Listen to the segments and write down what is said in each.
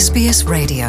SBS Radio.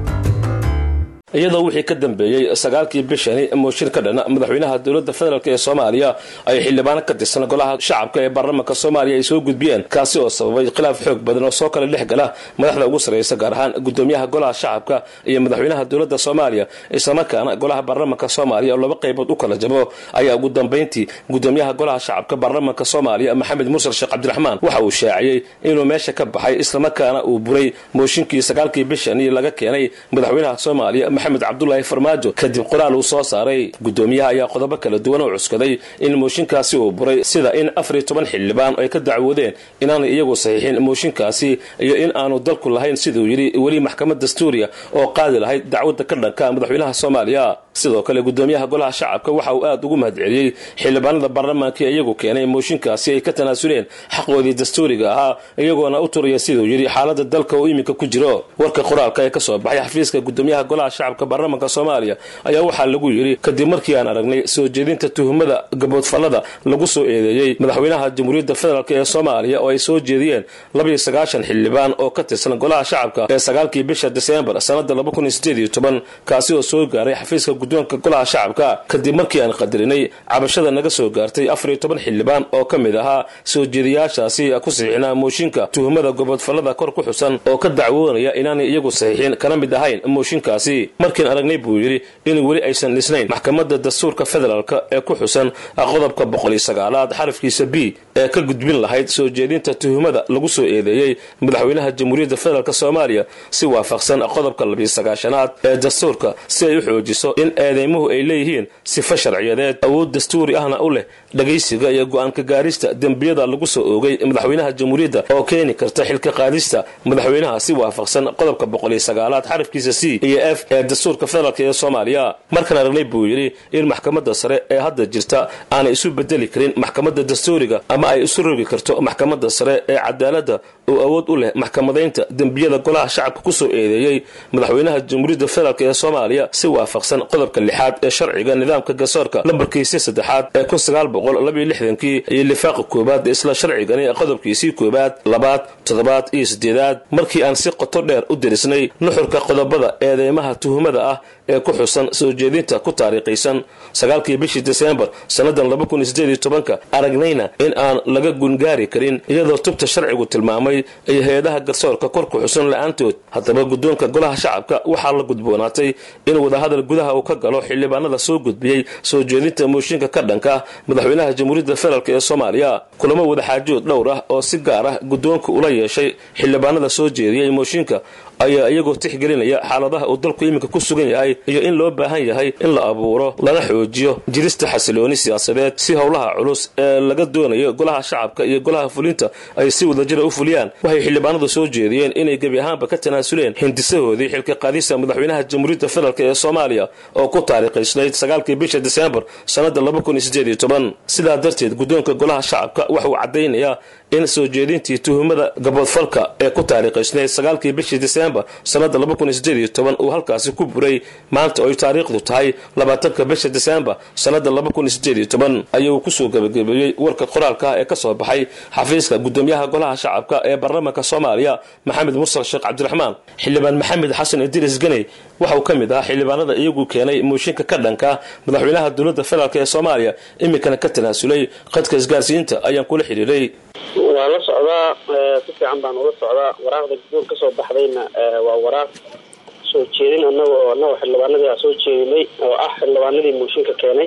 iyadoo wixii ka dambeeyey sagaalkii bishani mooshin ka dhana madaxweynaha dowladda federaalk ee soomaaliya ay xildhibaano ka tirsan golaha shacabka ee baarlamaanka soomaaliya ay soo gudbiyeen kaasi oo sababay khilaaf xoog badan oo soo kala dhex gala madaxda ugu sarraysa gaar ahaan gudoomiyaha golaha shacabka iyo madaxweynaha dowladda soomaaliya islamarkaana golaha baarlamaanka soomaaliya oo laba qaybood u kala jabo ayaa ugu dambayntii gudoomiyaha golaha shacabka baarlamaanka soomaaliya maxamed mursal sheekh cabdiraxmaan waxa uu shaaciyey inuu meesha ka baxay islamarkaana uu buray mooshinkii sagaalkii bishani laga keenay madaxweynaha soomaaliya maxamed cabdulaahi farmaajo kadib qoraal uu soo saaray gudoomiyaha ayaa qodobo kala duwan oo cuskaday in mooshinkaasi uu buray sida in afar iyo toban xildhibaan ay ka dacwoodeen inaanay iyagu saxiixin mooshinkaasi iyo in aanu dalku lahayn siduu yidhi weli maxkamad dastuuriya oo qaadi lahayd dacwadda ka dhanka madaxweynaha soomaaliya sidoo kale gudoomiyaha golaha shacabka waxa uu aad ugu mahadceliyey xildhibaanada baarlamaanka ee iyagu keenay mooshinkaasi ay ka tanaasuleen xaqoodii dastuuriga ahaa iyagoona u turaya siduu yidhi xaalada dalka uu iminka ku jiro warka qoraalka ee kasoo baxay xafiiska gudoomiyaha golaha shacabka baarlamaanka soomaaliya ayaa waxaa lagu yidhi kadib markii aan aragnay soo jeedinta tuhumada gaboodfallada lagu soo eedeeyey madaxweynaha jamhuuriyadda federaalk ee soomaaliya oo ay soo jeediyeen labaiyo sagaashan xildhibaan oo ka tirsan golaha shacabka ee sagaalkii bisha diseembar sanada laba kun iyo sideed iyo toban kaasi oo soo gaaray xafiiska guddoonka golaha shacabka kadib markii aan qadarinay cabashada naga soo gaartay afar iyo toban xildhibaan oo ka mid ahaa soo jeediyaashaasi ku saxiixnaa mooshinka tuhumada gaboodfallada kor ku xusan oo ka dacwoonaya inaanay iyagu saxiixin kana mid ahayn mooshinkaasi markiin aragnay buu yidhi in weli aysan dhisnayn maxkamadda dastuurka federaalk ee ku xusan qodobka boqol iyo sagaalaad xarafkiisa b ee ka gudbin lahayd soo jeedinta tuhumada lagu soo eedeeyey madaxweynaha jamhuuriyadda federaalk soomaaliya si waafaqsan qodobka labiyo sagaashanaad ee dastuurka si ay u xoojiso in eedeymuhu ay leeyihiin sifo sharciyadeed awood dastuuri ahna u leh dhagaysiga iyo go-aanka gaarista dembiyada lagu soo oogay madaxweynaha jamhuuriyadda oo keeni karta xilka qaadista madaxweynaha si waafaqsan qodobka boqol iyo sagaalaad xarafkiisa c iyo f ee dastuurka federaalk ee soomaaliya markaan aragnay buu yidhi in maxkamadda sare ee hadda jirta aanay isu bedeli karin maxkamadda dastuuriga ama ay isu rogi karto maxkamadda sare ee cadaaladda oo awood u leh maxkamadaynta dembiyada golaha shacabka ku soo eedeeyey madaxweynaha jamhuuriyadda federaalk ee soomaaliya si waafaqsan qodobka lixaad ee sharciga nidaamka garsoorka lambarkiisii saddexaad ee kun sagaal boqol labaiyo lixdankii iyo lifaaqa koowaad ee isla sharcigani qodobkiisii koowaad labaad toddobaad iyo siddeedaad markii aan si qoto dheer u derisnay nuxurka qodobada eedeymaha tuhumada ah ee ku xusan soo jeedinta ku taariikhaysan sagaalkii bishii diseembar sannadan laba kun iyo sideed iyo tobanka aragnayna in aan laga gungaari karin iyadoo tubta sharcigu tilmaamay iyo hay-adaha garsoorka kor ku xusan la-aantood haddaba guddoonka golaha shacabka waxaa la gudboonaatay in wadahadal gudaha uu ka galo xildhibaanada soo gudbiyey soo jeedinta mooshinka ka dhanka madaxweynaha jamhuuriyadda federaalk ee soomaaliya kulamo wadaxaajood dhowr ah oo si gaar ah guddoonka ula yeeshay xildhibaanada soo jeediyey mooshinka ayaa iyagoo tixgelinaya xaaladaha uu dalku iminka ku sugan yahay iyo in loo baahan yahay in la abuuro lana xoojiyo jirista xasilooni siyaasadeed si howlaha culus ee laga doonayo golaha shacabka iyo golaha fulinta ay si wadajira u fuliyaan waxay xildhibaanadu soo jeediyeen inay gebi ahaanba ka tanaasuleen hindisahoodii xilka qaadista madaxweynaha jamhuuriyadda federaalk ee soomaaliya oo ku taariikhaysnayd sagaalkii bisha diseembar sannada laba kun iyo sideed iyo toban sidaa darteed guddoonka golaha shacabka waxauu caddaynayaa in soo jeedintii tuhumada gaboodfalka ee ku taariikhaysnayd sagaalkii bishii diseembar sannada laba kun iyo sideed iyo toban uu halkaasi ku buray maanta oy taariikhdu tahay labaatanka bisha diseembar sannada laba kun iyo sideed iyo toban ayuu kusoo gebagabeeyey warka qoraalka ah ee ka soo baxay xafiiska gudoomiyaha golaha shacabka ee baarlamaanka soomaaliya maxamed mursal sheekh cabdiraxmaan xildhibaan maxamed xasan idriis ganey waxa uu ka mid ahaa xildhibaanada iyagu keenay mooshinka ka dhanka madaxweynaha dowladda federaalk ee soomaaliya iminkana ka tanaasulay qadka isgaarsiinta ayaan kula xidhiiray waa la socdaa si fiican baan ula socdaa waraaqda guddoon ka soo baxdayna waa waraaq soo jeedin anaga oo anaga xildhibaanadii aan soo jeedinay oo ah xildhibaanadii mooshinka keenay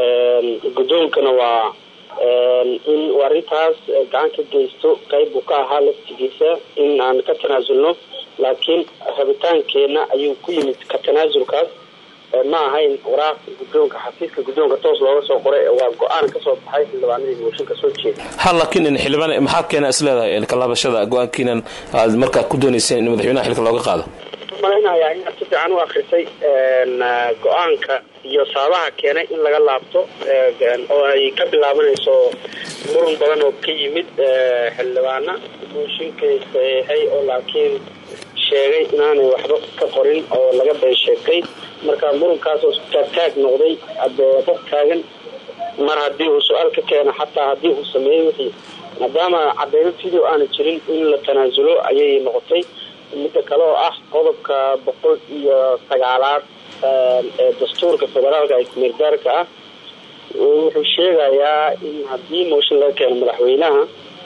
guddoonkana waa in arrintaas gacan ka geysto qayb buu ka ahaa laftigiisa in aan ka tanaasulno laakiin rabitaankeenna ayuu ku yimid ka tanaasulkaas ma ahayn waraaq guddoonka xafiiska guddoonka toos looga soo qoray waa go-aan kasoo baxay xildhibaanadii mooshinka soo jeeda ha laakiin xildhibaan maxaa keena is leedahay kalaabashada go-aankiinan aad markaa ku doonayseen in madaxweynaha xilka looga qaado malaynayaa inaad si fiican u akrisay go-aanka iyo sababaha keenay in laga laabto oo ay ka bilaabanayso muran badan oo ka yimid xildhibaana mooshinkay saxeexay oo laakiin sheegay inaanay waxba ka qorin oo laga been sheegtay marka murankaasoo taagtaag noqday hadee dad taagan mar haddii uu su-aal ka keeno xataa haddii uu sameeyey wixii maadaama cadeyno video aana jirin in la tanaasulo ayay noqotay midda kale oo ah qodobka boqol iyo sagaalaad ee dastuurka federaalka ee kumeergaarka ah wuxuu sheegayaa in haddii mooshin laga keeno madaxweynaha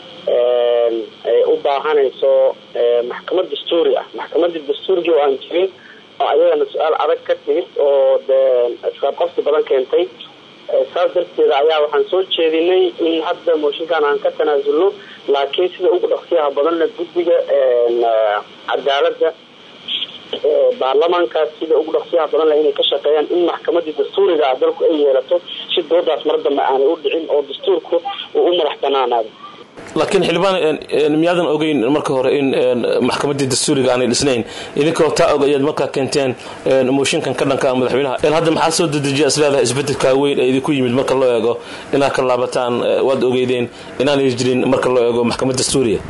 ay u baahanayso maxkamad dastuuri ah maxkamadii dastuurigii oo aan jirin oo ayagana su-aal adag ka timid oo dee isqaabqabsi badan keentay saas darteeda ayaa waxaan soo jeedinay in hadda mooshinkan aan ka tanaasulno laakiin sida ugu dhaqsiyaha badanna guddiga cadaaladda baarlamaankaas sida ugu dhaqsiyaha badan leh inay ka shaqeeyaan in maxkamadii dastuuriga ah dalku ay yeelato si doodaas mar dambe aanay u dhicin oo dastuurku uu u madax banaanaado laakiin xildhibaan miyaadan ogeyn marka hore in maxkamadii dastuuriga aanay dhisnayn idinkoo taa og ayaad markaa keenteen mooshinkan ka dhanka madaxweynaha hadda maxaa soo dedejiya isleedahay isbedelkaa weyn ee idinku yimid marka loo eego inaad ka laabataan waad ogeydeen inaanay jirin marka loo eego maxkamad dastuuriya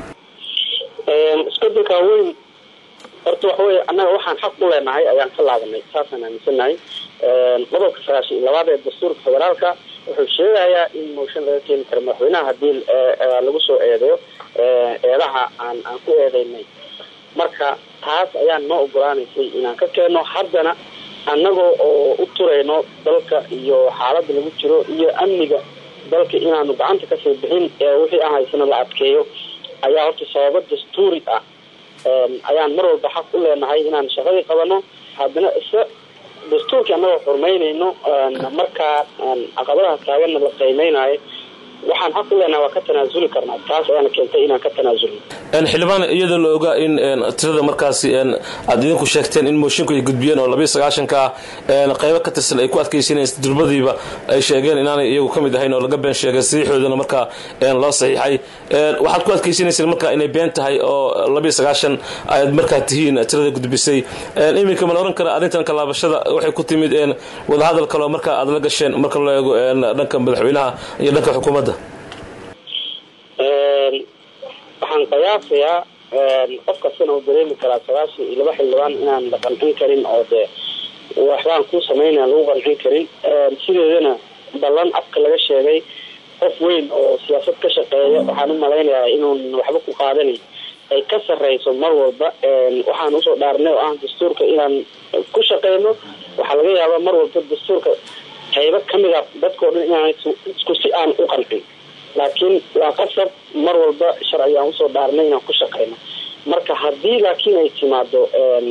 isbedelkaa weyn horta waxa weye annaga waxaan xaq u leenahay ayaan ka laabanay saasaan aaminsanahay qodobka sagaashan iyo labaad ee dastuurka federaalka wuxuu sheegayaa in mooshin laga keeni karo madaxweynaha haddii lagu soo eedeeyo eedaha aan aan ku eedeynay marka taas ayaan noo ogolaanaysay inaan ka keenno haddana annagoo oo u turayno dalka iyo xaaladda lagu jiro iyo amniga dalka inaanu gacanta kasii bixin ee wixii aan haysano la adkeeyo ayaa horta sababo dastuuri ah ayaan mar walba xaq u leenahay inaan shaqadii qabano haddana isa dastuurkii annagoo xurmaynayno markaa caqabadaha taaganna la qiimeynayo waxaan xaq u leenahay waa ka tanaasuli karnaa taas ayaana keentay inaan ka tanaasulno xildhibaan iyadoo la ogaa in tirada markaasi aad idinku sheegteen in moshinku ay gudbiyeen oo labiyo sagaashanka ah qaybo ka tirsan ay ku adkaysanayeen durbadiiba ay sheegeen inaanay iyagu ka mid ahayn oo laga been sheegay saxiixoodana markaa loo saxiixay waxaad ku adkaysanayseen markaa inay been tahay oo labiyo sagaashan ayaad markaa tihiin tirada gudbisay iminka ma la oran kara arrintan kalaabashada waxay ku timid wadahadal kaleo markaa aad la gasheen marka loo eego dhanka madaxweynaha iyo dhanka xukuumadda waxaan qiyaasayaa qof kastana uu dareemi karaa sagaashan iyo laba xildhibaan inaan la qancin karin oo dee waxbaan ku sameynaa lagu qancin karin sideedana ballan afka laga sheegay qof weyn oo siyaasad ka shaqeeya waxaan u malaynayaa inuun waxba ku qaadanin ay ka sarreyso mar walba waxaan usoo dhaarnay oo ah dastuurka inaan ku shaqeyno waxaa laga yaabaa mar walba dastuurka qaybo kamid a dadkao dhan inaan isku si aan u qancin laakiin waa qasab mar walba sharci aan usoo dhaarnay inaan ku shaqeyno marka haddii laakiin ay timaado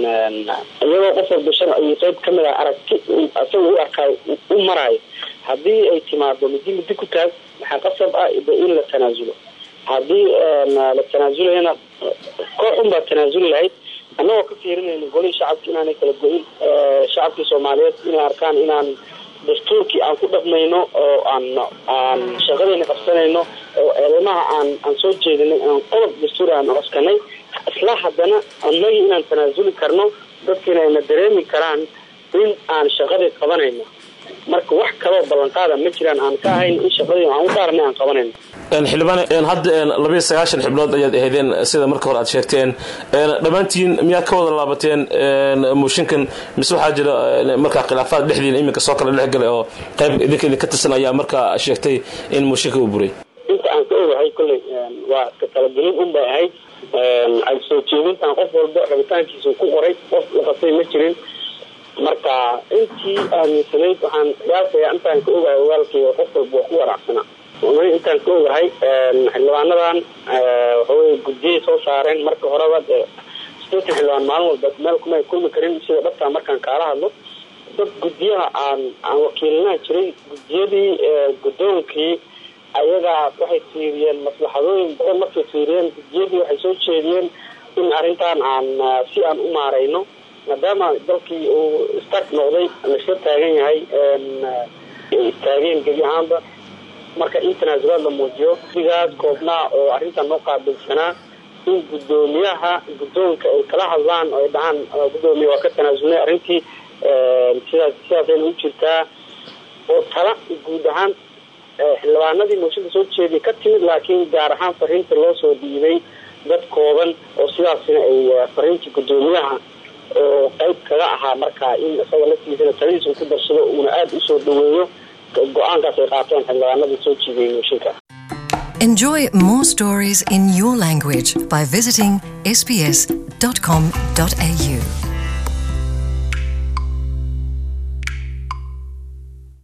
iyagoo qof walba sharci qayb kamid a aragti isaga u arkaayo u maraayo haddii ay timaado midi midi ku taag waxaa qasab ah in la tanaasulo haddii la tanaazulayana koox un baa tanaasuli lahayd annagoo ka fiirinayna golihii shacabka inaanay kala go-in shacabkii soomaaliyeed inay arkaan inaan dastuurkii aan ku dhaqmayno oo aan aan shaqadayna qabsanayno oo eedamaha aan aan soo jeedinay aan qodob dastuur aan coskanay isla haddana annagii inaan tanaasuli karno dadkiina ayna dareemi karaan in aan shaqadii qabanayno marka wax kaloo ballanqaada ma jiraan aan ka ahayn in shaqadii aan u daarnay aan qabanayno xildhibaan hadda labiyo sagaashan xibnood ayaad ahaydeen sida marka hore aad sheegteen dhammaantiin miyaad ka wada laabateen mooshinkan mise waxaa jira markaa khilaafaad dhexdiina iminka soo kala dhexgalay oo qayb idinka idinka tirsan ayaa markaa sheegtay in mooshinka uu buray inta aan ka ogahay kolley waa iska talagelin un bay ahayd ay soo jeedintaan qof walba rabitaankiisa ku qoray qof laqasay ma jirin marka intii aaminsanayd waxaan qiyaasayaa intaan ka ogahay ogaalkeyga qof walba waa ku waraacsanaa intaan ka ogahay xildhibaanadan waxawey guddiyay soo saareen marka horeba dee sideetan xildhibaan maalin walba meel kuma ay kulmi karin sida dhabtaa markaan kaala hadlo dad guddiyaha aan aan wakiilinaha jiray guddiyadii guddoonkii ayagaa waxay fiiriyeen maslaxadooyin badan markay fiiriyeen guddiyadii waxay soo jeediyeen in arrintan aan si aan u maarayno maadaama dalkii uu start noqday laisla taagan yahay istaageen gebi ahaanba marka in tanaasulaad la muujiyo sigaas koobnaa oo arrintan noo qaabilsanaa in guddoomiyaha guddoonka ay kala hadlaan oo ay dhahaan guddoomiya waa ka tanaasulnay arrintii sidaas sidaasayna u jirtaa oo tala guud ahaan xildhibaanadii mooshinka soo jeediya ka timid laakiin gaar ahaan fariinta loo soo dhiibay dad kooban oo sidaasina ay fariintii guddoomiyaha oo qayb kaga ahaa markaa in isaga laftiisana taladiisa ku darsado uuna aada usoo dhaweeyo go-aankaas ay qaateen xildhibaanadii soo jiidayay mooshinka Enjoy more stories in your language by visiting sbs.com.au. sbs.com.au